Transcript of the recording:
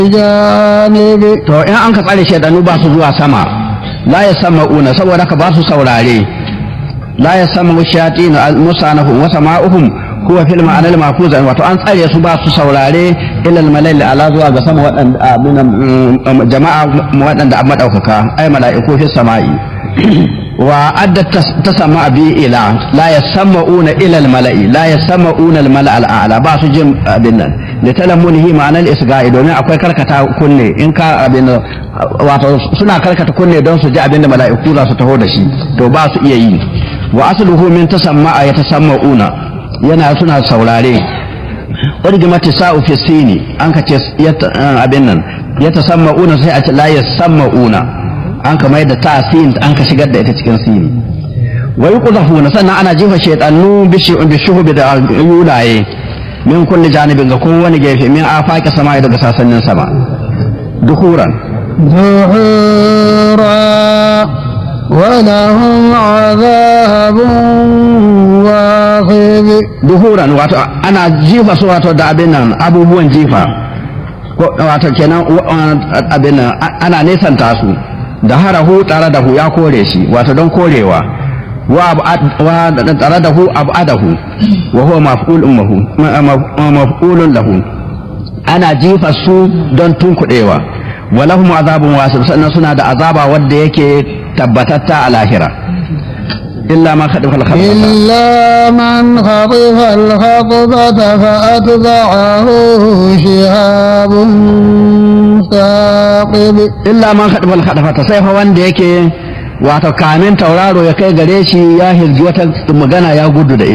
janibi to in an ka tsare shaidanu ba su zuwa sama la ya sama una saboda ka ba su saurare la ya sama shayatin musanahum wa sama'uhum huwa fil ma'ana al mafuz wato an tsare su ba su saurare ilal malal ala zuwa ga sama waɗanda abinan jama'a waɗanda an madaukaka ay mala'iku fi sama'i wa adda tasamma bi ila la yasammauna ila al mala'i la yasammauna al mala' al a'la ba su jin abin nan da talamunihi ma'anar isga'i domin akwai karkata kunne in ka abin wato suna karkata kunne don su ji abin da mala'iku za su taho da shi to ba su iya yi wa asluhu min tasamma'a ya tasamma'una yana suna saurare urgimati sa'u fi sini an ka ce abin nan ya tasamma'una sai a ce la yasamma'una an ka mai da ta sin an ka shigar da ita cikin sini wa yuqdhafuna sannan ana jefa shaytanu bi shuhubi da yulaye min kulli janibin ga kowane gefe min afaki sama daga sasannin sama duhuran zuhura ولهم عذاب واخذ duhuran wato ana jifa su wato da abin nan abubuwan jifa wato kenan abin nan ana nesanta su da harahu tare da hu ya kore shi wato don korewa wa tare da hu abadahu wa huwa maf'ulun mahu maf'ulun lahu ana jifa su don tunkuɗewa wa lahum azabun wasif sannan suna da azaba wanda yake tabbatatta a lahira illa ma khadifa al إلا من خطف الخطبة فأتبعه شهاب ثاقب illa man khadifa al khadafata sai fa wanda yake wato kamin tauraro ya kai gare shi ya hirgi wata magana ya gudu da ita